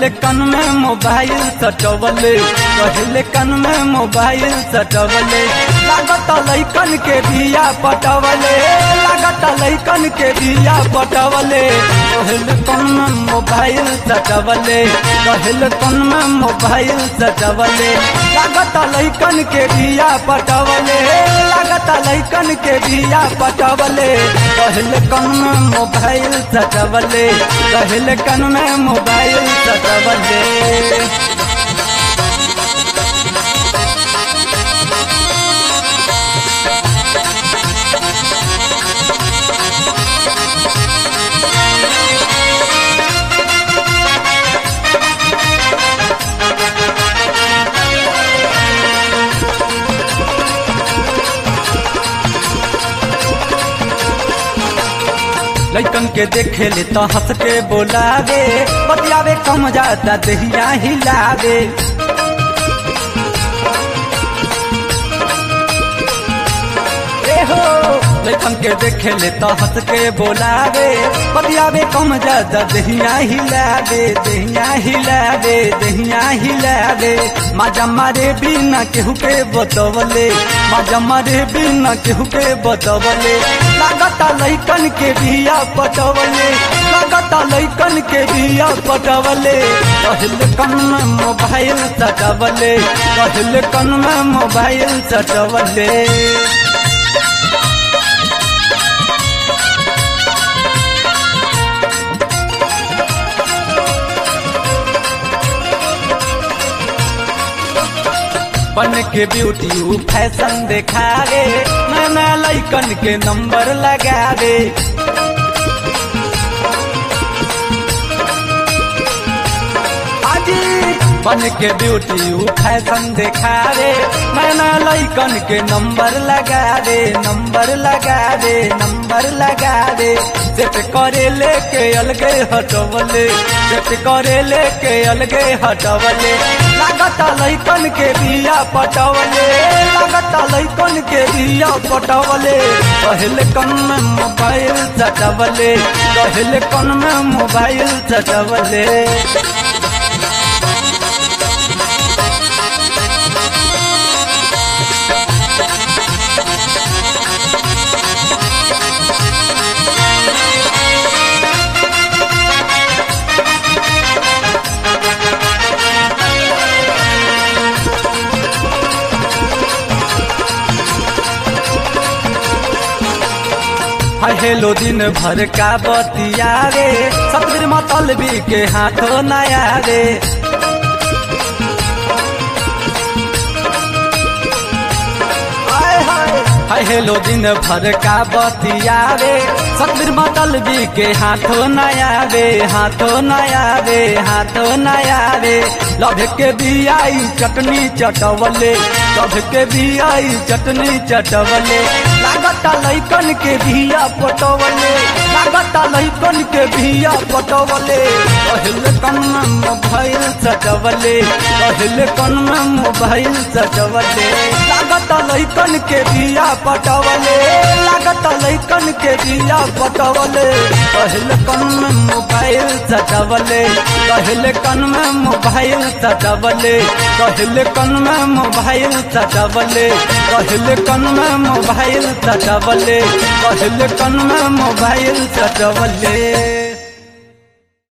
कहले कन में मोबाइल सटवले कहले कन में मोबाइल सटवले लागत लैकन के दिया पटवले लागत लैकन के दिया पटवले कहले कन में मोबाइल सटवले कहले कन में मोबाइल सटवले लागत लैकन के दिया पटवले लागत लैकन के दिया पटवले कहले कन में मोबाइल सटवले कहले कन में मोबाइल सटवले लैकन के देखे ले तो हंस के बोलावे बतियावे कम जाता दहिया हिलावे ए हो लैकन के देखे ले तो हंस के बोलावे बतियावे कम जाता दहिया हिलावे दहिया हिलावे दहिया हिलावे माजा मारे बिना केहू के बतवले माजा मारे बिना केहू के बतवले लागता लैकन के बिया पटवले लागता लैकन के बिया पटवले कहल कन में मोबाइल सटवले कहल कन में मोबाइल सटवले बन के ब्यूटी ऊ फैशन देखावे नया लैकन के नंबर लगावे बन के ब्यूटी ऊ फैशन देखावे नया लैकन के नंबर लगावे नंबर लगावे नंबर लगावे सेट करे लेके अलगे हटवले सेट करे लेके अलगे हटवले लागता लैकन के बिया पटवले लागता लैकन के बिया पटवले पहले कन में मोबाइल सटवले पहले कन में मोबाइल सटवले हेलो दिन भर का बतिया रे सतबीर मतलबी के हाथों नया रे हाय हेलो दिन भर का बतिया रे सतबीर मतलबी के हाथों नया रे हाथों नया रे हाथों नया रे लभ के बियाई चटनी चटवले लभ के बियाई चटनी चटवले लागता लैकन के भिया पटवले लागता लैकन के भिया पटवले पहले कन में मोबाइल सटवले पहले कन में मोबाइल सटवले लागता लैकन के भिया पटवले लागता लैकन के भिया पटवले पहले कन में मोबाइल सटवले पहले कन में मोबाइल सटवले पहले कन में मोबाइल सटवले पहले कन में मोबाइल सटवले पहले कन में मोबाइल सटवले